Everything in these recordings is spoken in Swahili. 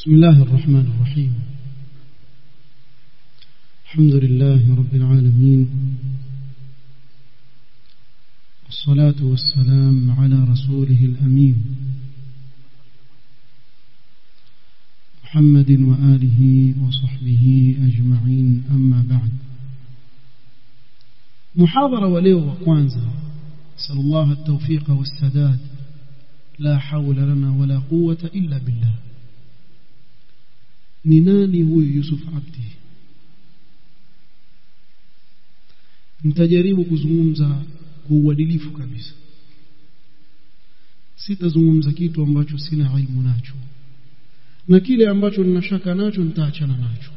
بسم الله الرحمن الرحيم الحمد لله رب العالمين والصلاة والسلام على رسوله الأمين محمد وآله وصحبه أجمعين أما بعد محاضرة وليو وكوانزا نسأل الله التوفيق والسداد لا حول لنا ولا قوة إلا بالله ni nani huyu Yusuf Abdi nitajaribu kuzungumza kwa uadilifu kabisa sitazungumza kitu ambacho sina ilmu nacho na kile ambacho ninashaka nacho nitaachana nacho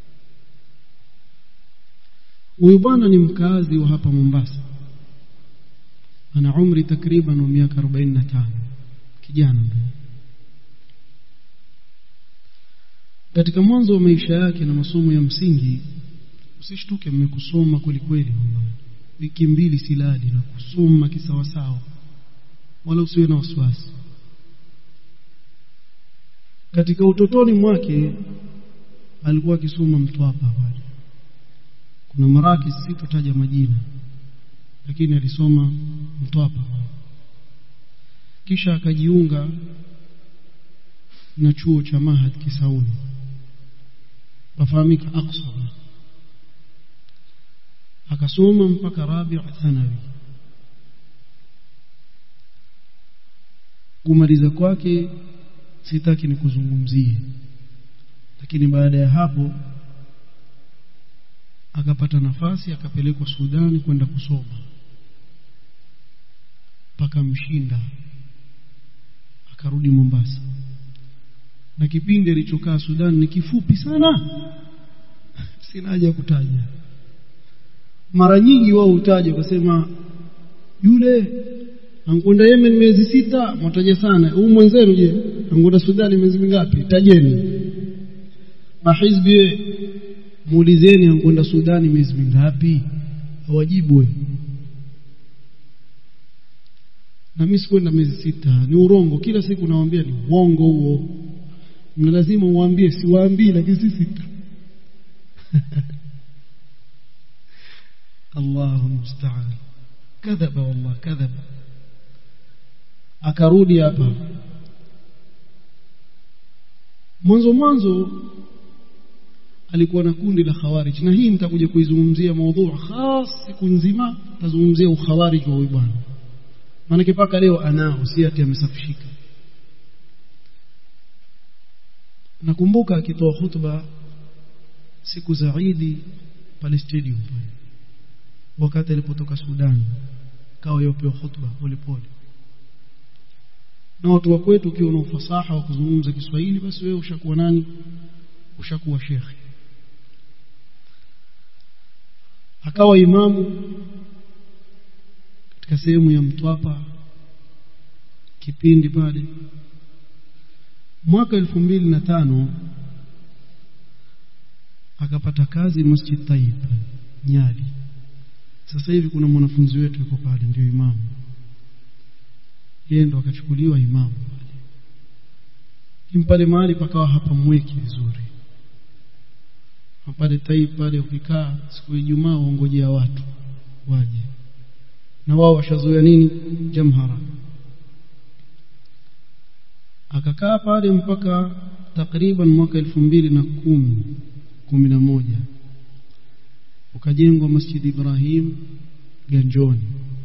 huyu bwana ni mkazi wa hapa Mombasa ana umri takriban wa miaka 45 kijana mbele katika mwanzo wa maisha yake na masomo ya msingi usishtuke mmekusoma kweli kweli wiki mbili silali na kusoma kisawasawa wala usiwe na wasiwasi katika utotoni mwake alikuwa akisoma mtwapa pale kuna maraki sitotaja majina lakini alisoma mtwapa kisha akajiunga na chuo cha Mahad Kisauni wafahamika Aqsa akasoma mpaka rabi' thanawi kumaliza kwake sitaki nikuzungumzie lakini baada ya hapo akapata nafasi akapelekwa Sudani kwenda kusoma mpaka mshinda akarudi Mombasa na kipindi alichokaa Sudan ni kifupi sana sina haja kutaja mara nyingi wao hutaja kusema yule ankwenda Yemen miezi sita mtaja sana huu mwenzenu je ankwenda Sudan miezi mingapi tajeni mahizbi muulizeni ankwenda Sudan miezi mingapi hawajibu na mimi sikwenda miezi sita ni urongo kila siku nawaambia ni uongo huo na lazima uwaambie siwaambii lakini si sita Allahu musta'an kadhaba wallah kadhaba akarudi hapa mwanzo mwanzo alikuwa na kundi la khawarij na hii nitakuja kuizungumzia maudhu khas siku nzima tazungumzia ukhawarij wa huyu bwana maana mpaka leo anao si ati amesafishika nakumbuka akitoa hutuba siku za Eid pale stadium pale wakati alipotoka Sudan kawa yopewa hutuba polepole na watu wa kwetu ukiwa na ufasaha wa kuzungumza Kiswahili basi wewe ushakuwa nani ushakuwa shekhi akawa imamu katika sehemu ya Mtwapa kipindi pale mwaka elfu mbili na tano akapata kazi Masjid Taib Nyali sasa hivi kuna mwanafunzi wetu yuko pale ndio imamu yeye ndo akachukuliwa imamu pale pale mahali pakawa hapa mweki vizuri pale Taib pale ukikaa siku ya Ijumaa waongojea watu waje na wao washazoea nini jamhara akakaa pale mpaka takriban mwaka elfu mbili na kumi kumi na moja ukajengwa Masjid Ibrahim Ganjoni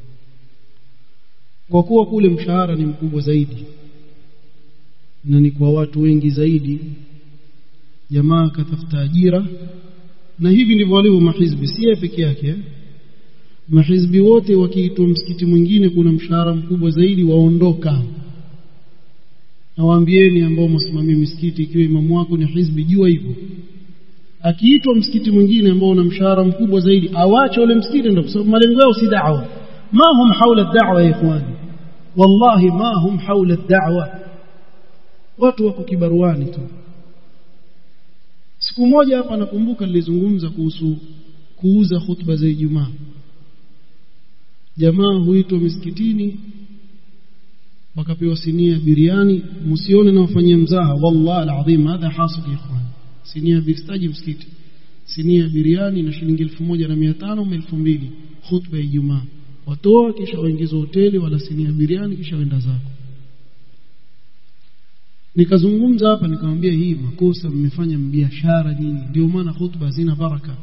kwa kuwa kule mshahara ni mkubwa zaidi na ni kwa watu wengi zaidi jamaa akatafuta ajira na hivi ndivyo walivyo mahizbi si peke yake mahizbi wote wakiitwa msikiti mwingine kuna mshahara mkubwa zaidi waondoka nawaambieni ambao msimamia misikiti ikiwa imamu wako ni hizbi jua hivyo akiitwa msikiti mwingine ambao una mshahara mkubwa zaidi awache ule msikiti ndio kwa sababu malengo yao si da'wa ma hum haula da'wa ya ikhwani wallahi ma hum haula da'wa watu wako kibaruani tu siku moja hapa nakumbuka nilizungumza kuhusu kuuza hutuba za Ijumaa jamaa huitwa misikitini wakapewa sinia biriani msione na wafanyia mzaha wallahi alazim hadha hasil ikhwan sinia bistaji msikiti sinia biriani na shilingi elfu moja na mia tano ama elfu mbili khutba ya Ijumaa watoa kisha waingiza hoteli wala sinia biriani kisha wenda zako nikazungumza hapa nikamwambia hii makosa mmefanya biashara nyinyi ndio maana khutba hazina baraka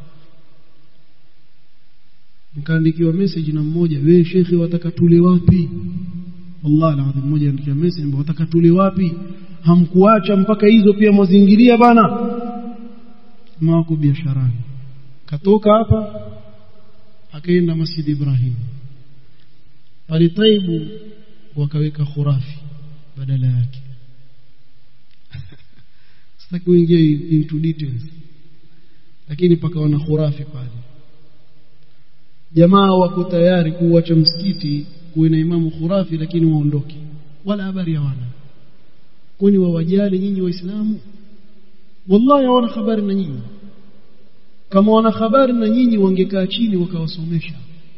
nikaandikiwa message na mmoja wewe shekhi wataka tule wapi wallahi alazim mmoja andikia message wataka tule wapi hamkuacha mpaka hizo pia mwazingilia bana mawako biasharani katoka hapa akaenda Masjid Ibrahim pale Taibu wakaweka khurafi badala yake sitaki kuingia into details lakini pakawa na khurafi pale jamaa wako tayari kuacha msikiti kuwe na imamu khurafi lakini waondoke wala habari hawana kwani wawajali nyinyi waislamu wallahi hawana habari na nyinyi kama wana habari na nyinyi wangekaa chini wakawasomesha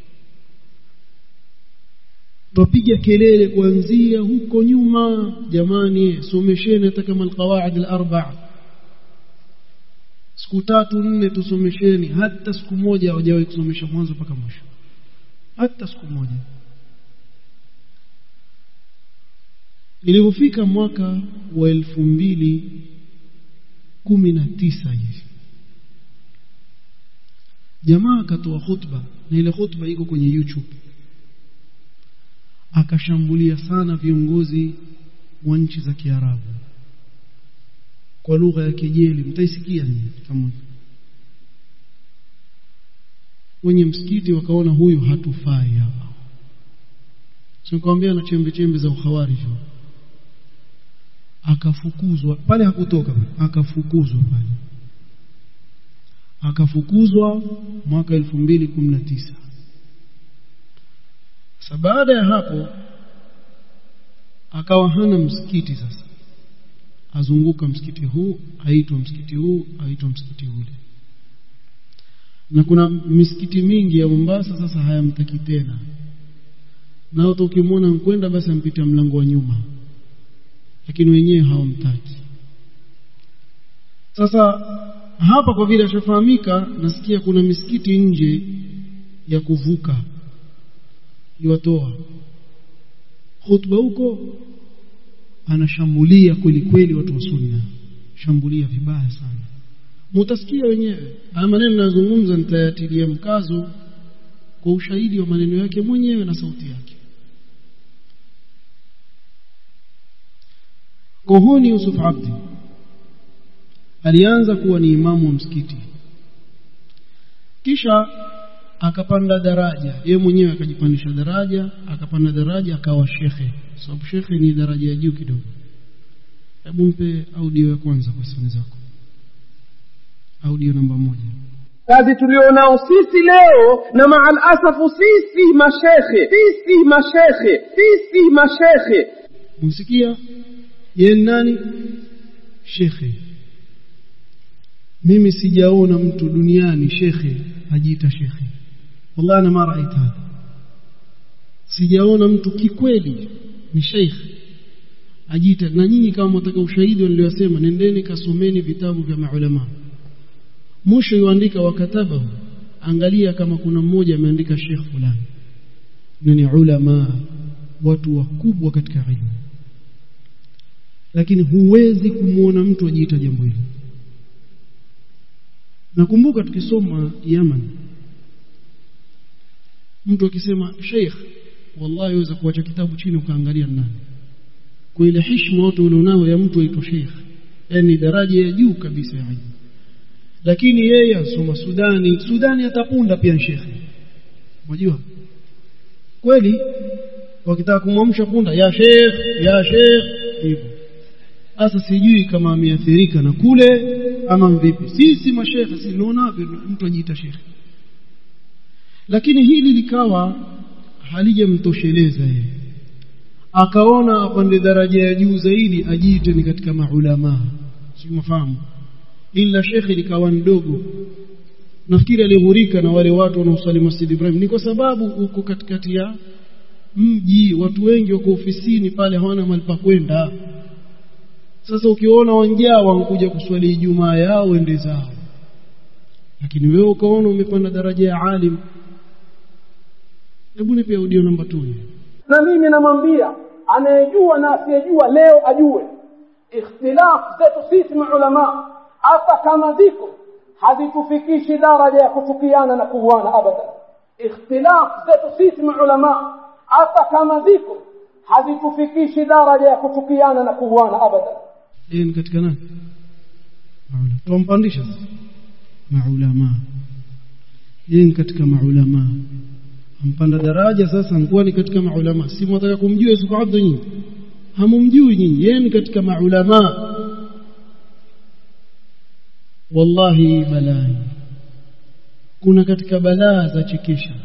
twapiga kelele kuanzia huko nyuma jamani somesheni hata kama alqawaid alarba siku tatu nne tusomesheni hata siku moja hawajawahi kusomesha mwanzo mpaka mwisho hata siku moja ilipofika mwaka wa elfu mbili kumi na tisa hivi jamaa akatoa khutba na ile khutba iko kwenye YouTube akashambulia sana viongozi wa nchi za Kiarabu kwa lugha ya kejeli mtaisikia nyinyi kama wenye msikiti wakaona huyu hatufai hapa sikwambia na chembe chembe za ukhawari akafukuzwa pale hakutoka akafukuzwa pale akafukuzwa mwaka 2019 sasa baada ya hapo akawa hana msikiti sasa azunguka msikiti huu aitwa msikiti huu aitwa msikiti ule na kuna misikiti mingi ya Mombasa sasa hayamtaki tena na hata ukimwona nkwenda basi ampita mlango wa nyuma lakini wenyewe hawamtaki sasa hapa kwa vile ashafahamika nasikia kuna misikiti nje ya kuvuka iwatoa khutba huko anashambulia kweli kweli watu wa sunna shambulia vibaya sana mutasikia wenyewe haya maneno ninayozungumza nitayatilia mkazo kwa ushahidi wa maneno yake mwenyewe na sauti yake kohoni Yusuf Abdi alianza kuwa ni imamu wa msikiti kisha akapanda daraja yeye mwenyewe akajipandisha daraja akapanda daraja akawa shekhe sababu shekhe ni daraja ya juu kidogo hebu mpe audio ya kwanza kwa sifani zako audio namba moja kazi tulionao sisi leo na maal asafu sisi mashekhe sisi mashekhe sisi mashekhe msikia yeye nani shekhe mimi sijaona mtu duniani shekhe ajiita shekhe wallahi ana mara aita sijaona mtu kikweli ni sheikh ajiita na nyinyi kama mtaka ushahidi niliyosema nendeni kasomeni vitabu vya maulama mwisho yuandika wakatabahu angalia kama kuna mmoja ameandika sheikh fulani na ni ulama watu wakubwa katika ilmu lakini huwezi kumwona mtu ajiita jambo hilo nakumbuka tukisoma Yaman mtu akisema sheikh wallahi waweza kuacha kitabu chini ukaangalia nani kwa ile heshima watu ulionao ya mtu aitwa sheikh yani daraja ya juu kabisa ya ilmu lakini yeye asoma Sudani Sudani atapunda pia shekhe unajua kweli wakitaka kumwamsha punda ya sheikh ya sheikh hivyo sasa sijui kama ameathirika na kule ama vipi sisi mashekhe si naona mtu ajiita shekhe lakini hili likawa halijamtosheleza yeye akaona apande daraja ya juu zaidi ajiite ni katika maulama si mafahamu ila shekhe likawa ndogo nafikiri alighurika na wale watu wanaosali Masjid Ibrahim ni kwa sababu uko katikati ya mji watu wengi wako ofisini pale hawana mahali pa kwenda sasa ukiona wanjaa wanakuja kuswali Ijumaa yao ende zao lakini wewe ukaona umepanda daraja ya alim hebu nipe audio namba 2 na mimi namwambia anayejua na asiyejua leo ajue ikhtilaf zetu sisi maulama hata kama ziko hazitufikishi daraja ya kuchukiana na kuuana abadan ikhtilaf zetu sisi maulama hata kama ziko hazitufikishi daraja ya kuchukiana na kuuana abadan yeye ni katika nani maulama tumpandisha maulama yeye ni katika maulama ampanda daraja sasa anakuwa ni katika maulama si mwataka kumjua Yusuf Abdu nyinyi hamumjui nyinyi yeye ni katika maulama wallahi balai kuna katika balaa za chekesha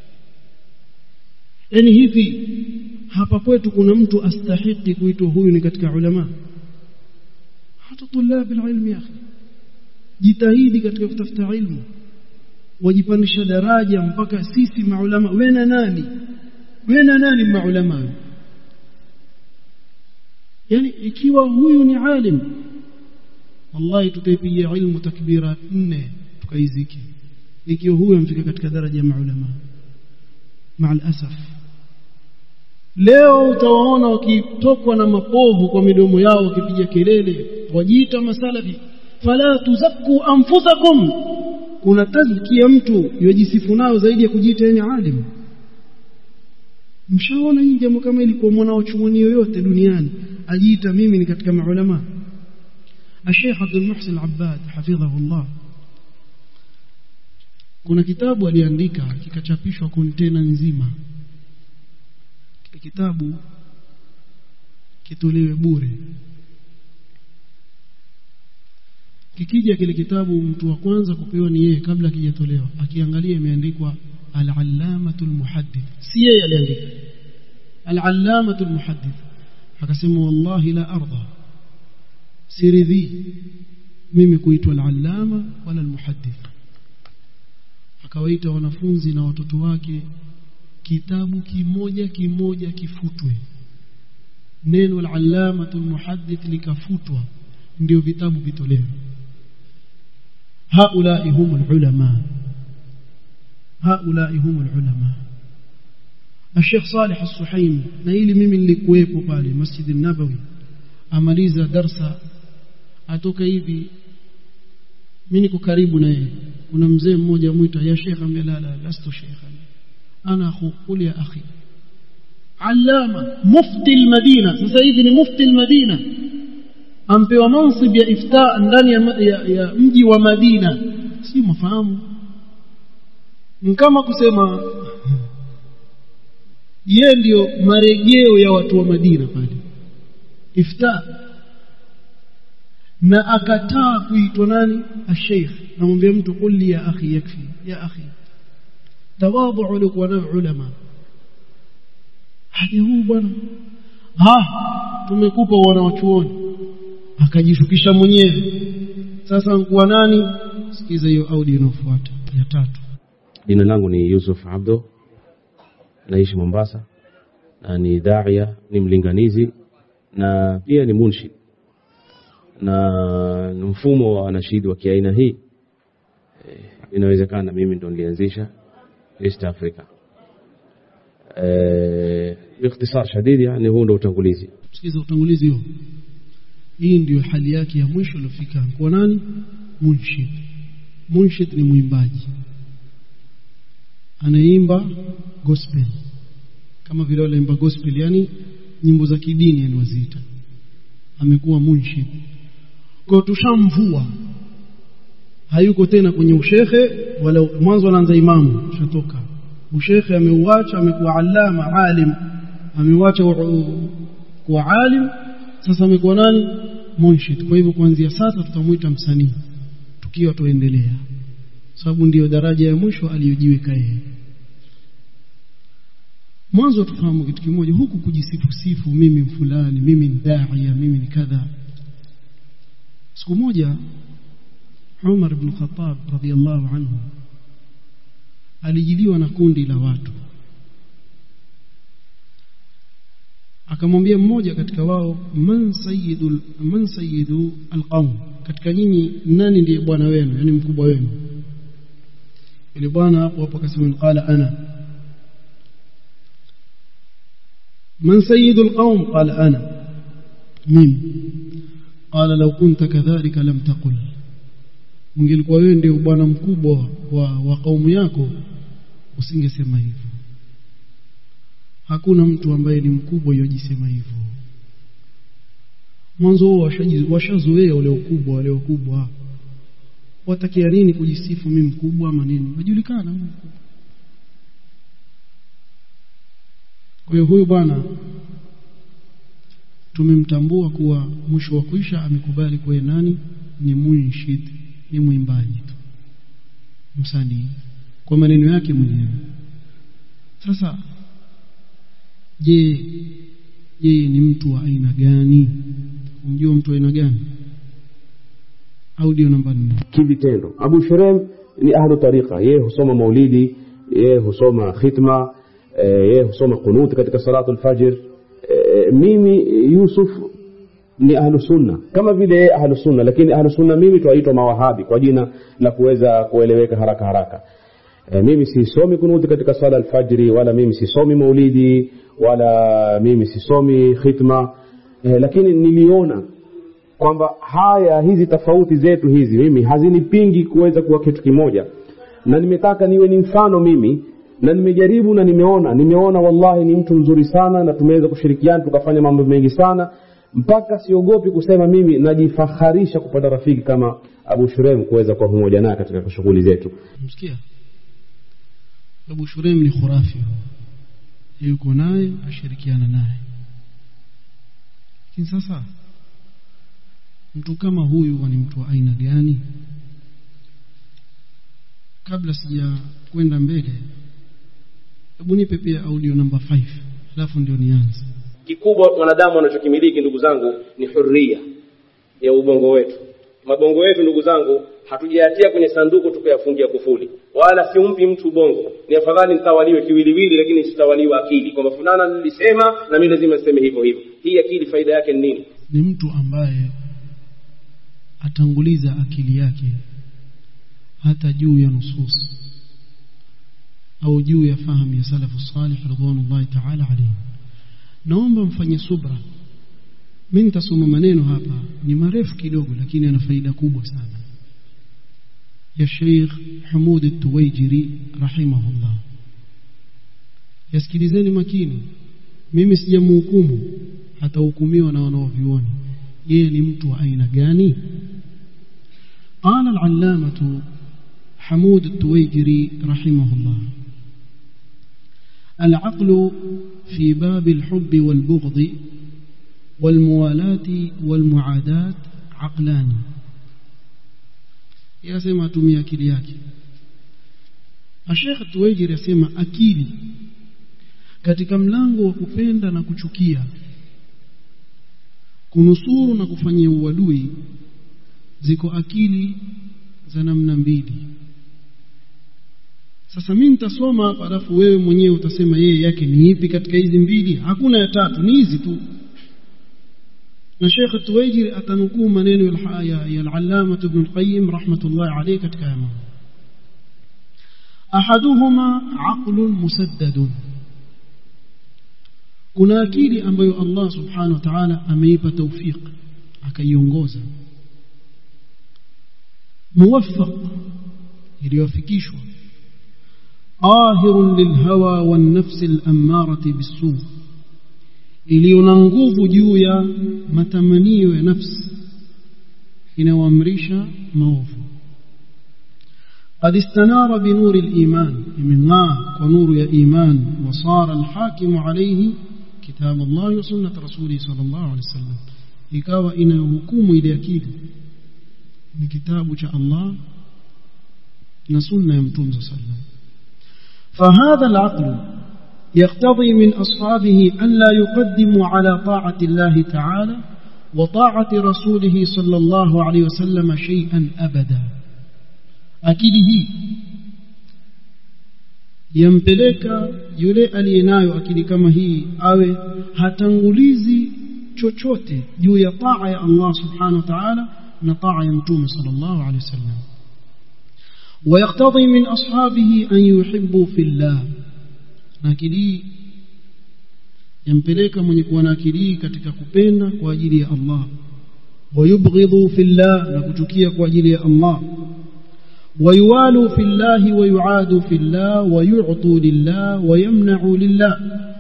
yani hivi hapa kwetu kuna mtu astahiki kuitwa huyu ni katika ulama hata tulabi ilmi ya akhi jitahidi katika kutafuta ilmu wajipandisha daraja mpaka sisi maulama wena nani wena nani maulama yani ikiwa huyu ni alim wallahi tutaipigia ilmu takbira nne tukaiziki ikiwa huyu amfika katika daraja ya maulama مع الاسف leo utawaona wakitokwa na mapovu kwa midomo yao wakipiga kelele wajiita masalafi fala tuzakku anfusakum kuna tazkia mtu yojisifu nayo zaidi ya kujiita yeye alim mshaona hii jambo kama ilikuwa mwanao chuoni yoyote duniani ajiita mimi ni katika maulama الشيخ عبد المحسن العباد حفظه الله kuna kitabu aliandika kikachapishwa kontena nzima kile kitabu kitolewe bure kikija kile kitabu mtu wa kwanza kupewa ni yeye kabla kijatolewa akiangalia imeandikwa al-allamatul muhaddith si yeye aliandika al-allamatul muhaddith akasema wallahi la arda siridhi mimi kuitwa al-allama wala al-muhaddith akawaita wanafunzi na watoto wake kitabu kimoja kimoja kifutwe neno al-allamatul muhaddith likafutwa ndio vitabu vitolewe haulai humul ulama haulai humul ulama الشيخ صالح السحيم na ili mimi nilikuwepo pale Masjid an-Nabawi amaliza darsa atoka hivi mimi niko karibu na yeye kuna mzee mmoja mwita ya sheikh ambaye la la lastu sheikh ana akhu qul ya akhi allama mufti al-madina sasa hivi ni mufti al-madina ampewa mansib ya ifta ndani ya, ya, ya mji wa Madina si mafahamu kama kusema ye ndio marejeo ya watu wa Madina pale ifta na akataa kuitwa nani asheikh namwambia mtu kulli ya akhi yakfi ya akhi tawadhu ulikuwa na ulama haja huu bwana ha tumekupa wana wachuoni akajishukisha mwenyewe sasa nkuwa nani sikiza hiyo audio inayofuata ya tatu jina langu ni Yusuf Abdo naishi Mombasa na ni daia ni mlinganizi na pia ni munshid na ni mfumo wa wanashidi wa kiaina hii e, inawezekana mimi ndo nilianzisha East Africa e, باختصار شديد يعني huu ndo utangulizi sikiza utangulizi huo hii ndio hali yake ya mwisho iliyofika kwa nani munshid munshid ni mwimbaji anaimba gospel kama vile wanaimba gospel yani nyimbo za kidini yani waziita amekuwa munshid kwa tushamvua hayuko tena kwenye ushehe wala mwanzo anaanza imamu shatoka ushehe ameuacha amekuwa alama alim ameuacha kuwa alim sasa amekuwa nani munshid kwa hivyo kuanzia sasa tutamuita msanii tukiwa tuendelea sababu ndiyo daraja ya mwisho aliyojiweka yeye mwanzo tufahamu kitu kimoja huku kujisifu sifu mimi fulani mimi ni daia mimi ni kadha siku moja Umar ibn Khattab radhiallahu anhu alijiliwa na kundi la watu akamwambia mmoja katika wao man sayyidul man sayyidu alqaum katika nyinyi nani ndiye bwana wenu yani mkubwa wenu yule bwana hapo hapo akasema qala ana man sayyidu alqaum qala ana mimi qala law kunta kadhalika lam taqul ungelikuwa wewe ndio bwana mkubwa wa, wa kaumu yako usingesema hivyo hakuna mtu ambaye ni mkubwa yojisema hivyo mwanzo washazoea ule ukubwa wale wakubwa watakia nini kujisifu mimi mkubwa ama nini wajulikana kwa hiyo huyu bwana tumemtambua kuwa mwisho wa kuisha amekubali kuwa nani ni munshid ni mwimbaji tu msanii kwa maneno yake mwenyewe sasa je yeye ni mtu wa aina gani umjua mtu wa aina gani audio namba 4 kivitendo abu shurem ni ahlu tariqa yeye husoma maulidi yeye husoma khitma eh, yeye husoma kunuti katika salatu lfajr eh, mimi yusuf ni ahlu sunna kama vile yeye ahlu sunna lakini ahlu sunna mimi twaitwa mawahabi kwa jina la kuweza kueleweka haraka haraka e, mimi sisomi kunuti katika sala alfajri wala mimi sisomi maulidi wala mimi sisomi khitma e, lakini niliona kwamba haya hizi tofauti zetu hizi mimi hazinipingi kuweza kuwa kitu kimoja na nimetaka niwe ni mfano mimi na nimejaribu na nimeona nimeona wallahi ni mtu mzuri sana na tumeweza kushirikiana tukafanya mambo mengi sana mpaka siogopi kusema mimi najifaharisha kupata rafiki kama abu shurem kuweza kuwa pamoja naye katika shughuli zetu msikia Abu Shurem ni khurafi yuko naye ashirikiana naye lakini sasa mtu kama huyu ni mtu wa aina gani kabla sija kwenda mbele hebu nipe pia audio namba 5 alafu ndio nianze kikubwa mwanadamu anachokimiliki ndugu zangu ni huria ya ubongo wetu mabongo yetu ndugu zangu hatujayatia kwenye sanduku tukayafungia kufuli wala simpi mtu ubongo ni afadhali nitawaliwe kiwiliwili lakini sitawaliwe akili kwamba fulana nilisema na mimi lazima niseme hivyo hivyo hii akili faida yake ni nini ni mtu ambaye atanguliza akili yake hata juu ya nusus au juu ya fahamu ya salafu salih ridwanullahi ta'ala alayhi naomba mfanye subra mimi nitasoma maneno hapa ni marefu kidogo lakini yana faida kubwa sana ya Sheikh Hamud At-Tuwaijiri rahimahullah yasikilizeni makini mimi sijamhukumu atahukumiwa na wanaovioni yeye ni mtu wa aina gani قال العلامة حمود التويجري رحمه الله العقل في باب الحب والبغض والموالاة والمعاداة عقلان yasema atumia akili yake Sheikh Tuwejiri yasema akili katika mlango wa kupenda na kuchukia kunusuru na kufanyia uadui ziko akili za namna mbili sasa mimi nitasoma hapa alafu wewe mwenyewe utasema yeye yake ni ipi katika hizi mbili hakuna ya tatu ni hizi tu na Sheikh Tuwaijiri atanukuu maneno ya ya al-Allama Ibn al-Qayyim rahmatullah alayhi katika haya mambo ahaduhuma aqlun musaddadun kuna akili ambayo Allah subhanahu wa ta'ala ameipa tawfiq akaiongoza muwaffaq iliyofikishwa ahirun lilhawa wan nafsi al-ammarati bis-su' iliyo na nguvu juu ya matamanio ya nafsi inayoamrisha maovu قد استنار بنور الإيمان من ونور يا إيمان وصار الحاكم عليه كتاب الله وسنة رسوله صلى الله عليه وسلم ikawa inahukumu ile akili ni kitabu cha Allah na sunna ya mtume صلى الله عليه وسلم فهذا العقل يقتضي من أصحابه أن لا يقدموا على طاعة الله تعالى وطاعة رسوله صلى الله عليه وسلم شيئا أبدا akili hii yampeleka yule aliyenayo akili kama hii awe hatangulizi chochote juu ya taa ya Allah subhanahu wa ta'ala na taa ya mtume sallallahu alaihi wasallam ويقتضي من أصحابه أن يحبوا في الله akili yampeleka mwenye kuwa na akili katika kupenda kwa ajili ya Allah wayubghidhu fillah na kuchukia kwa ajili ya Allah ويوالوا في الله ويعادوا في الله ويعطوا لله ويمنعوا لله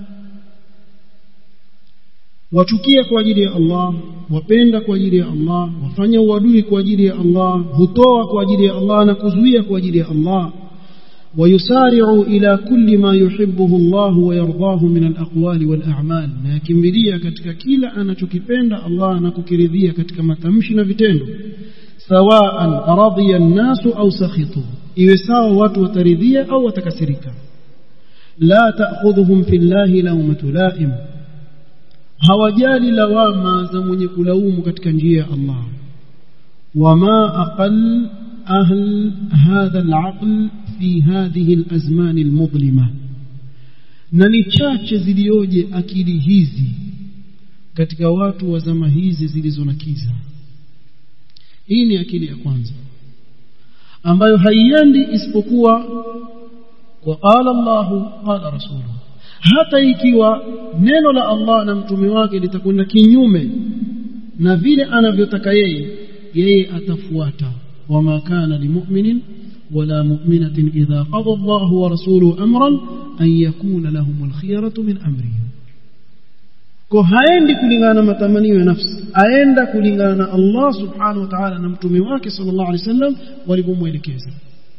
wachukia kwa ajili ya Allah wapenda kwa ajili ya Allah wafanya uadui kwa ajili ya Allah hutoa kwa ajili ya Allah na kuzuia kwa ajili ya Allah ويسارع إلى كل ما يحبه الله ويرضاه من الأقوال والأعمال na yakimbilia katika kila anachokipenda Allah na kukiridhia katika matamshi na vitendo sawaan radhiya an-nasu au sakhitu iwe sawa watu wataridhia au watakasirika la ta'khudhuhum fillahi lawmatu la'im hawajali lawama za mwenye kulaumu katika njia ya Allah wama aqal ahl hadha al-aql fi hadhihi al-azman al-mudlima na ni chache zilioje akili hizi katika watu wa zama hizi zilizo na kiza hii ni akili ya kwanza ambayo haiendi isipokuwa kwa qala Allahu qala rasuluhu hata ikiwa neno la Allah na mtume wake litakwenda kinyume na vile anavyotaka yeye yeye atafuata wama kana limu'minin wala mu'minatin idha qada Allahu wa rasuluhu amran an yakuna lahumul khiyaratu min amrihim kwa haendi kulingana na matamanio ya nafsi aenda kulingana na Allah subhanahu wa ta'ala na mtume wake sallallahu alaihi wasallam walivyomwelekeza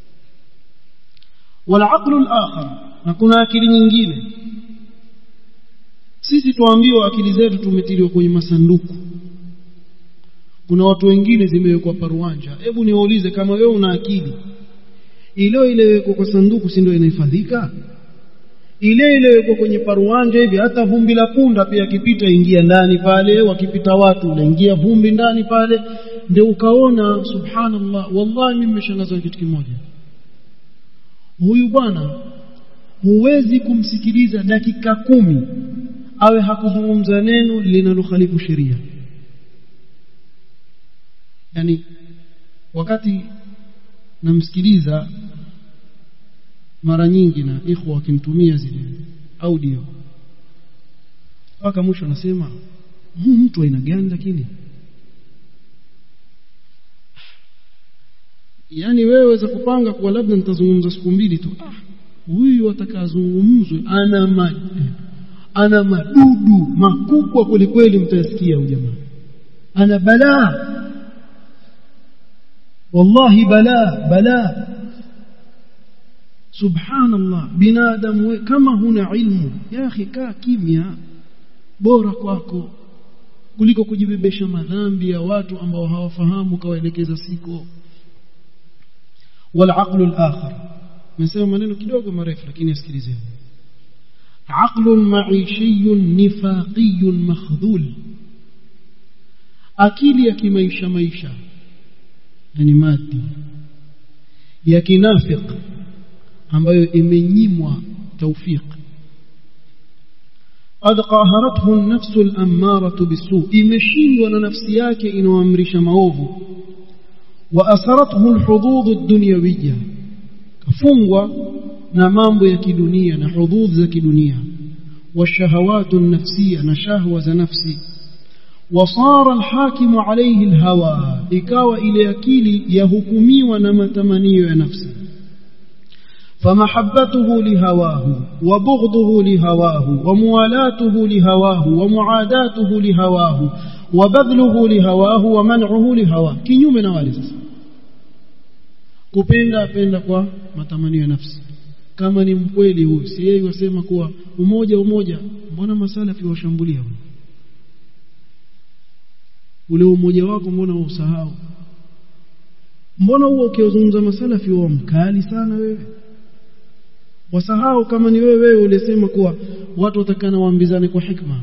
wal aqlu al-akhar na kuna akili nyingine sisi tuambiwa akili zetu tumetiliwa kwenye masanduku kuna watu wengine zimewekwa paruanja hebu niwaulize kama wewe una akili ile ilewekwa kwa sanduku si ndio inahifadhika ile ilewekwa kwenye paruanja hivi hata vumbi la punda pia akipita ingia ndani pale wakipita watu unaingia vumbi ndani pale ndio ukaona subhanallah wallahi mimi nimeshangazwa kitu kimoja huyu bwana huwezi kumsikiliza dakika kumi awe hakuzungumza neno linalokhalifu sheria yani wakati namsikiliza mara nyingi na ikhwa wakimtumia zile audio mpaka mwisho anasema huu mtu aina gani lakini yani wewe waweza kupanga kuwa labda nitazungumza siku mbili tu ah huyu atakazungumzwe ana ma, ana madudu makubwa kwelikweli mtasikia huyu jamaa ana balaa wallahi balaa balaa subhanallah binadamu kama huna ilmu ya akhi kaa kimya bora kwako kuliko kujibebesha madhambi ya watu ambao hawafahamu kawaelekeza siko والعقل الآخر نسمع maneno kidogo marefu lakini asikilizeni عقل معيشي نفاقي مخذول akili ya kimaisha maisha yani madi ya kinafiq ambayo imenyimwa tawfiq قد قاهرته النفس الأمارة بالسوء imeshindwa na nafsi yake inaoamrisha maovu وأسرته الحظوظ الدنيوية كفungwa na mambo ya kidunia na hududh za kidunia والشهوات النفسية na shahwa za nafsi وصار الحاكم عليه الهوى ikawa ile akili yahukumiwa na matamanio ya nafsi فمحبته لهواه وبغضه لهواه وموالاته لهواه ومعاداته لهواه وبذله لهواه ومنعه لهواه kinyume na wale sasa kupenda apenda kwa matamanio ya nafsi kama ni mkweli huyu si yeye wasema kuwa umoja umoja mbona masalafi washambulia ule umoja wako mbona usahau mbona huo ukiozungumza masalafi wao mkali sana wewe wasahau kama ni wewe wewe ulisema kuwa watu watakana waambizane kwa hikma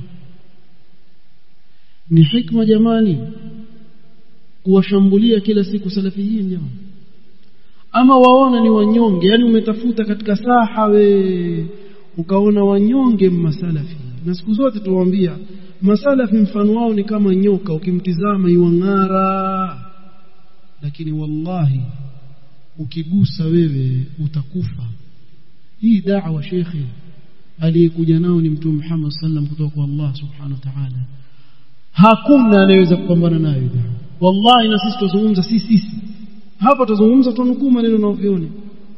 ni hikma jamani kuwashambulia kila siku salafiyin jamani ama waona ni wanyonge yani umetafuta katika saha we ukaona wanyonge masalafi na siku zote tuwaambia masalafi mfano wao ni kama nyoka ukimtizama iwang'ara lakini wallahi ukigusa wewe utakufa hii da'wa shekhe aliyekuja nao ni mtume Muhammad sallam kutoka kwa Allah subhanahu wa ta'ala hakuna anayeweza kupambana nayo da'wa wallahi na sisi tuzungumza sisi sisi hapa tuzungumza tunukuu maneno na uvione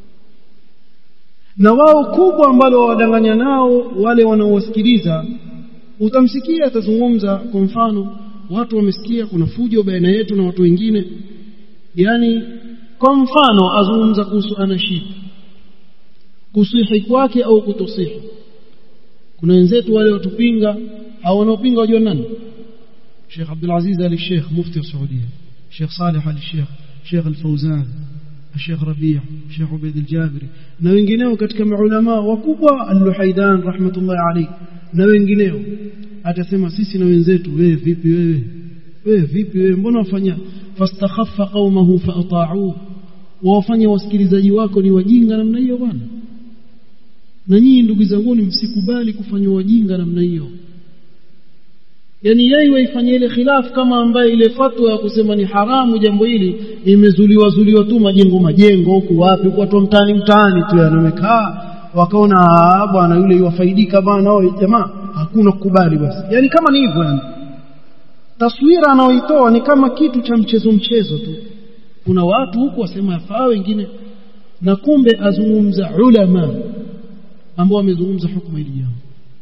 na wao kubwa ambalo wawadanganya nao wale wanaowasikiliza utamsikia atazungumza kwa mfano watu wamesikia kuna fujo baina yetu na watu wengine yani kwa mfano azungumza kuhusu anashid kusihi kwake au kutosihi kuna wenzetu wale watupinga au wanaopinga wajua nani Sheikh Abdul Aziz Ali Sheikh mufti wa Saudia Sheikh Saleh Ali Sheikh Sheikh Al-Fawzan Sheikh Rabi' Sheikh Ubaid Al-Jabiri na wengineo katika maulama wakubwa Al-Luhaidan rahmatullahi alayhi na wengineo atasema sisi na wenzetu wewe vipi wewe wewe vipi wewe mbona wafanya fastakhaffa qaumahu faata'u wawafanya wasikilizaji wako ni wajinga namna hiyo bwana na nyinyi ndugu zangu msikubali kufanywa wajinga namna hiyo yani yeye waifanyia ile khilaf kama ambaye ile fatwa ya kusema ni haramu jambo hili imezuliwa zuliwa tu majengo majengo huku wapi watu mtaani mtaani tu yanamekaa wakaona bwana yule yuwafaidika bwana wao jamaa hakuna kukubali basi yani kama ni hivyo yani taswira anaoitoa ni kama kitu cha mchezo mchezo tu kuna watu huku wasema yafaa wengine na kumbe azungumza ulama ambao wamezungumza hukumu hili jambo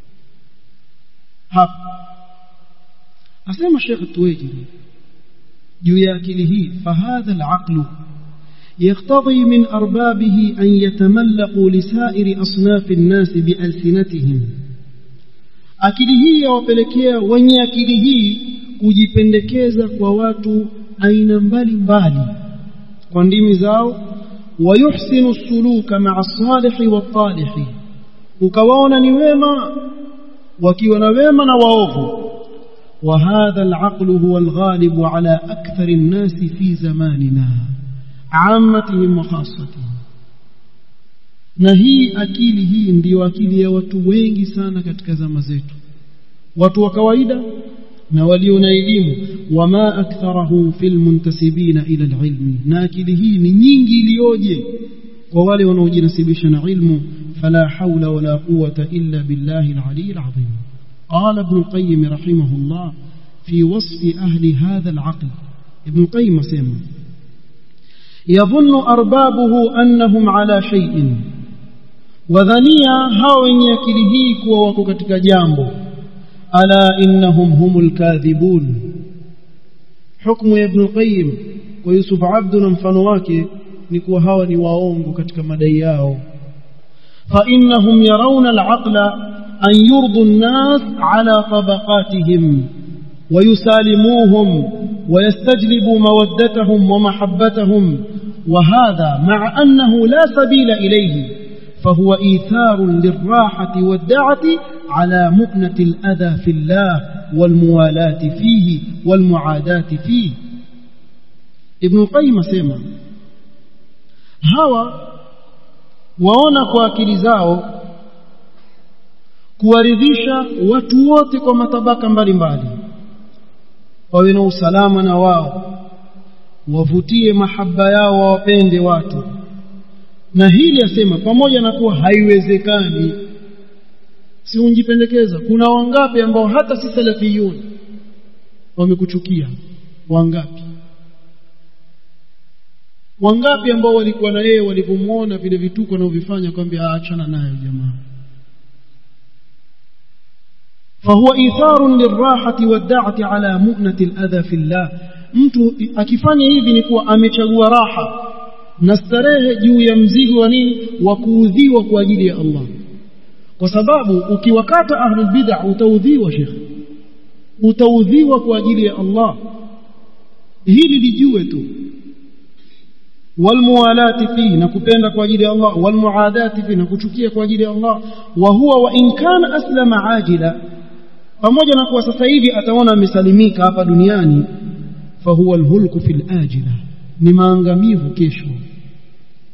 hapa asema Sheikh Tuwejiri juu ya akili hii fahadha alaqlu يقتضي من أربابه أن يتملقوا لسائر أصناف الناس بألسنتهم akili hii yawapelekea wenye akili hii kujipendekeza kwa watu aina mbalimbali kwa ndimi zao wayuhsinu suluka maa salihi watalihi ukawaona ni wema wakiwa na wema na waovu وهذا العقل هو الغالب على أكثر الناس في زماننا عامتهم وخاصتهم na hii akili hii ndiyo akili ya watu wengi sana katika zama zetu watu wa kawaida na walio na elimu wama aktharahu fil muntasibina ila alilmi na akili hii ni nyingi iliyoje kwa wale wanaojinasibisha na ilmu fala haula wala quwwata illa billahi alali alazim قال ابن القيم رحمه الله في وصف أهل هذا العقل ابن القيم سيما يظن أربابه أنهم على شيء وذنيا هاو يكلهيك ووكتك جامبو ألا إنهم هم الكاذبون حكم ابن القيم ويوسف عبد مفنواك نكو هاو نواونغ كتك مدياو فإنهم يرون العقل أن يرضوا الناس على طبقاتهم ويسالموهم ويستجلبوا مودتهم ومحبتهم وهذا مع أنه لا سبيل إليه فهو إيثار للراحة والدعة على مؤنة الأذى في الله والموالاة فيه والمعاداة فيه ابن القيم سيما هوا waona kwa akili zao kuwaridhisha watu wote kwa matabaka mbalimbali wawe na usalama na wao wavutie mahaba yao wawapende watu na hili asema pamoja na kuwa haiwezekani si unjipendekeza kuna wangapi ambao hata si salafiyun wamekuchukia wangapi wangapi ambao walikuwa na yeye walivyomuona vile vituko anavyofanya kwambia achana nayo jamaa فهو إيثار للراحة والدعة على مؤنة الأذى في الله mtu akifanya hivi ni kuwa amechagua raha na starehe juu ya mzigo wa nini wa kuudhiwa kwa ajili ya Allah kwa sababu ukiwakata ahlul bid'ah utaudhiwa shekh utaudhiwa kwa ajili ya Allah hili lijue tu والموالاه فيه نكupenda kwa ajili ya Allah والمعاداه فيه nakuchukia kwa ajili ya Allah wa huwa wa in kana aslama ajila pamoja na kuwa sasa hivi ataona amesalimika hapa duniani fahuwa alhulku fil ajila ni maangamivu kesho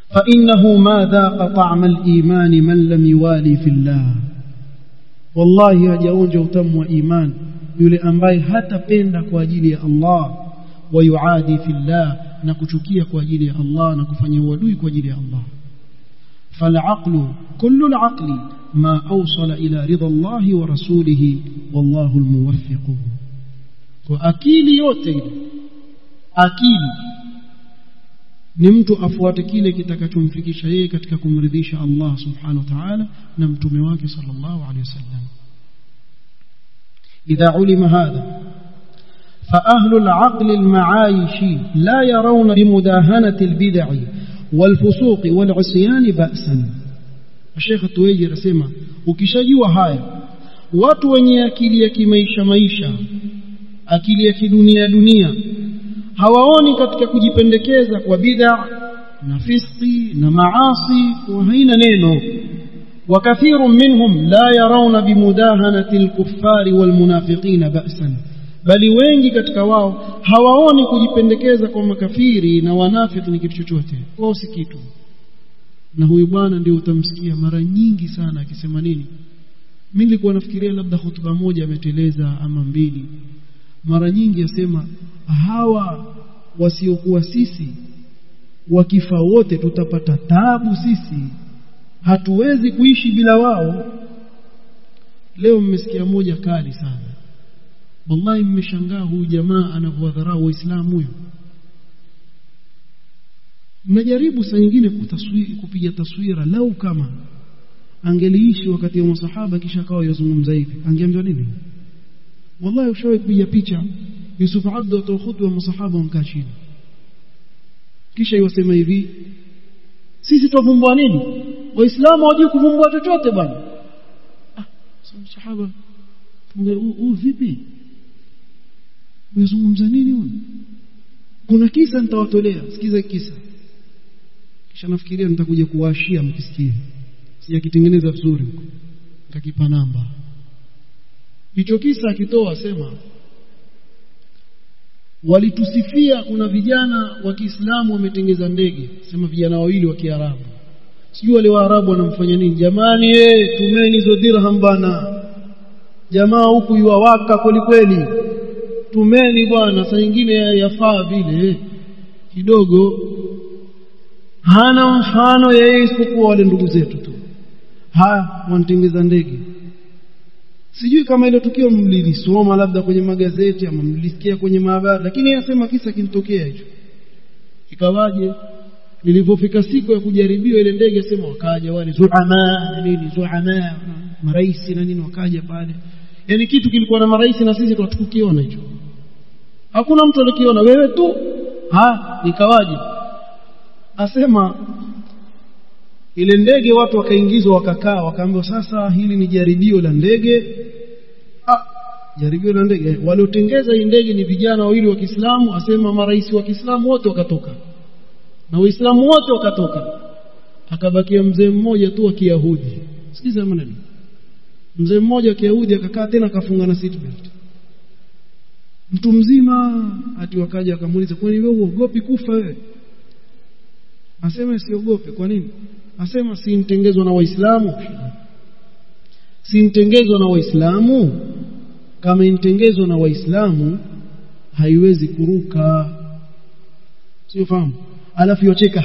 فإنه ما ذاق طعم الإيمان من لم يوالي في الله والله hajaonja utamu wa iman yule ambaye hatapenda kwa ajili ya Allah wayuadi fillah na kuchukia kwa ajili ya Allah na kufanya uadui kwa ajili ya Allah فالعقل كل العقل ما أوصل إلى رضا الله ورسوله والله الموفق وأكيل yote akili ni mtu afuate kile kitakachomfikisha yeye katika kumridhisha Allah subhanahu wa ta'ala na mtume wake sallallahu alayhi wasallam idha ulima hadha فأهل العقل المعايش لا يرون بمداهنة البدع والفسوق والعصيان بأسا الشيخ التويجي رسمه ukishajua haya watu wenye akili ya kimaisha maisha akili ya kidunia dunia hawaoni katika kujipendekeza kwa bid'a na fiski na maasi kwa haina neno وكثير منهم لا يرون بمداهنة الكفار والمنافقين بأسا bali wengi katika wao hawaoni kujipendekeza kwa makafiri na wanafiki ni kitu chochote wao si kitu na huyu bwana ndio utamsikia mara nyingi sana akisema nini mimi nilikuwa nafikiria labda hotuba moja ameteleza ama mbili mara nyingi asema hawa wasiokuwa sisi wakifa wote tutapata tabu sisi hatuwezi kuishi bila wao leo mmesikia moja kali sana wallahi mmeshangaa huyu jamaa anavyowadharau waislamu huyo mnajaribu saa nyingine kupiga taswira lau kama angeliishi wakati wa masahaba kisha akawa yazungumza hivi angeambiwa nini wallahi ushawahi kupiga picha Yusuf Abdu atoa khutba masahaba wamkaa chini kisha iwasema hivi sisi tuvumbua nini waislamu hawajui kuvumbua chochote bwana ah sahaba huu vipi unazungumza nini huyu kuna kisa nitawatolea sikiza kisa kisha nafikiria nitakuja kuwashia mkisikia sijakitengeneza vizuri huko nitakipa namba hicho kisa akitoa sema walitusifia kuna vijana wa Kiislamu wametengeza ndege sema vijana wawili wa Kiarabu sijui wale Waarabu wanamfanya nini jamani eh tumeni hizo dirham bana jamaa huku yuwawaka kweli kweli tumeni bwana saa nyingine yafaa vile kidogo hana mfano yeye isipokuwa wale ndugu zetu tu haya wanatengeza ndege sijui kama ile tukio mlilisoma labda kwenye magazeti ama mlisikia kwenye mahabari lakini anasema kisa kinitokea hicho ikawaje nilipofika siku ya kujaribiwa ile ndege sema wakaja wale zuama na nini zuama marais na nini wakaja pale yani kitu kilikuwa na marais na sisi tukukiona hicho hakuna mtu alikiona wewe tu ha nikawaje asema ile ndege watu wakaingizwa wakakaa wakaambiwa sasa hili ni jaribio la ndege ah jaribio la ndege waliotengeza hii ndege ni vijana wawili wa Kiislamu asema marais wa Kiislamu wote wakatoka na waislamu wote wakatoka akabakia mzee mmoja tu wa Kiyahudi sikiza maneno mzee mmoja wa Kiyahudi akakaa tena akafunga na seatbelt mtu mzima ati wakaja akamuuliza kwani wewe uogopi kufa wewe asema siogope kwa nini asema si mtengezwa na waislamu si mtengezwa na waislamu kama intengezwa na waislamu haiwezi kuruka sio fahamu alafu yocheka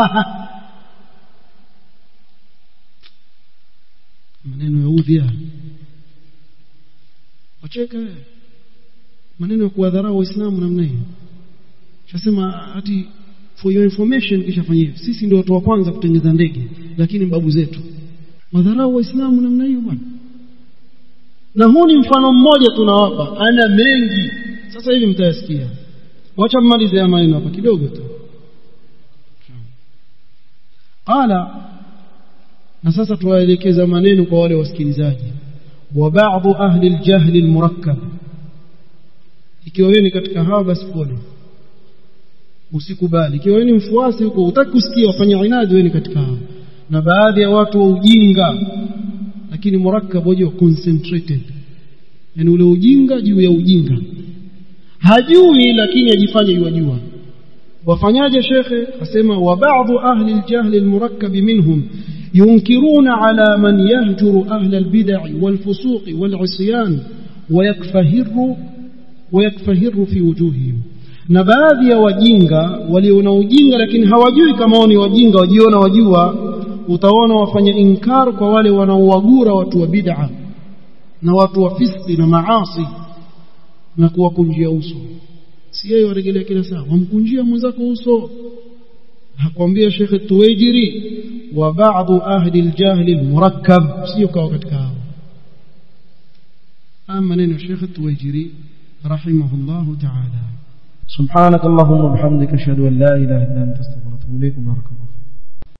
maneno ya udhia wacheka maneno ya kuwadharau waislamu namna hiyo shasema ati for your information kisha fanya hivi sisi ndio watu wa kwanza kutengeza ndege lakini babu zetu wadharau waislamu namna hiyo bwana na huu ni mfano mmoja tunawapa ana mengi sasa hivi mtayasikia wacha mmalize ya maneno hapa kidogo tu qala na sasa tuwaelekeza maneno kwa wale wasikilizaji wa ba'dhu ahli al-jahl al-murakkab ikiwa wewe ni katika hawa basi pole usikubali ikiwa wewe ni mfuasi huko utaki kusikia wafanya inadi wewe ni katika hao na baadhi ya watu wa ujinga lakini murakkab wajua concentrated yani ule ujinga juu ya ujinga hajui lakini ajifanye yajua wafanyaje shekhe asema wa ba'dhu ahli aljahl almurakkab minhum yunkiruna ala man yahjuru ahli albid'i walfusuq wal'isyan ويكفهر ويكفهر في وجوههم na baadhi ya wajinga waliona ujinga lakini hawajui kama wao ni wajinga wajiona wajua utaona wafanya inkar kwa wale wanaowagura watu wa bid'a na watu wa fiski na maasi na kuwakunjia uso si yeye warejelea kila saa wamkunjia mwenzako uso hakwambia Sheikh Tuwaijiri wa ba'dhu ahli al-jahl al-murakkab sio kawa katika hao ama neno Sheikh Tuwaijiri rahimahullah ta'ala سبحانك اللهم وبحمدك اشهد ان لا اله الا انت استغفرك واتوب اليك بارك الله